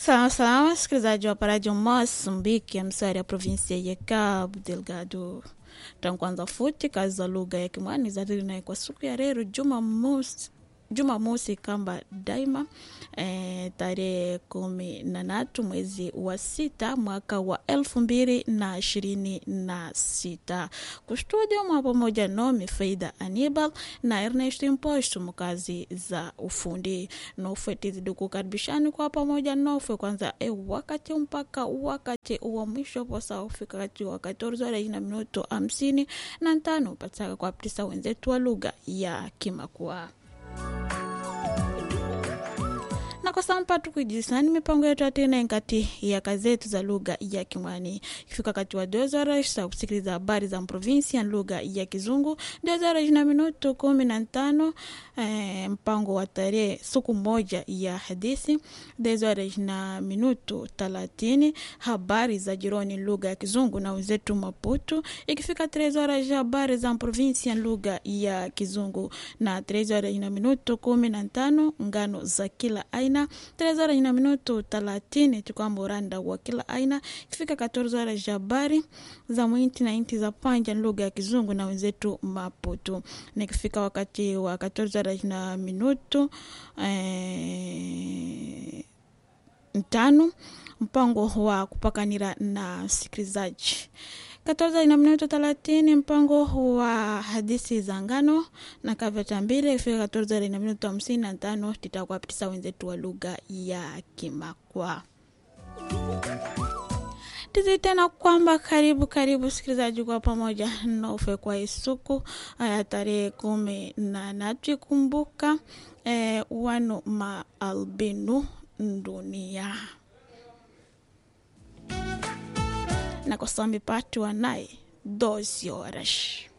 Salama salama, msikilizaji wa paradio Moçambique, ya msari ya provinsia ya Cabo Delgado. Tankwanza futi kazi za lugha ya Kimwani zadili naye kwa siku ya leo Jumamosi Jumamosi kamba daima e, tarehe kumi na tatu mwezi wa sita mwaka wa elfu mbili na ishirini na sita kustudio mwa pamoja nomi Faida Anibal na Ernest Imposto mkazi za ufundi nofwe tizidi kukaribishani kwa pamoja nofwe kwanza e wakati mpaka wakati wa mwisho posa ufika kati wakati orzora ina minuto hamsini na tano pataka kwa ptisa wenzetu wa lugha ya Kimakua na kwa sasa mpatu kujisani mipango yetu atena nkati ya kazi zetu za lugha ya Kimwani. Ikifika wakati wa dozora sa kusikiliza habari za provinsi ya lugha ya Kizungu, dozora ina minuto kumi na tano eh, mpango wa tarehe siku moja ya hadithi, dozora ina minuto thelathini habari za jironi lugha ya Kizungu na wenzetu Maputo. Ikifika trezora ya habari za provinsi ya lugha ya Kizungu na trezora ina minuto kumi na tano ngano za kila aina tres horas na minuto thelathini tukwamba uranda wa kila aina ikifika 14 horas za habari za mwinti na inti za panja lugha ya kizungu na wenzetu Maputo, na ikifika wakati wa 14 horas na minuto eh, tano mpango wa kupakanira na sikilizaji katoza ina minuto thelathini mpango wa hadithi za ngano na kaveta mbili ifika katoza ina minuto hamsini na tano titakuwa pitisa wenzetu wa lugha ya Kimakwa tizi tena kwamba karibu karibu sikilizaji kwa pamoja nofe kwa isuku aya tarehe kumi na natu ikumbuka eh, wano maalbinu dunia na kusami patu naye 12 horas.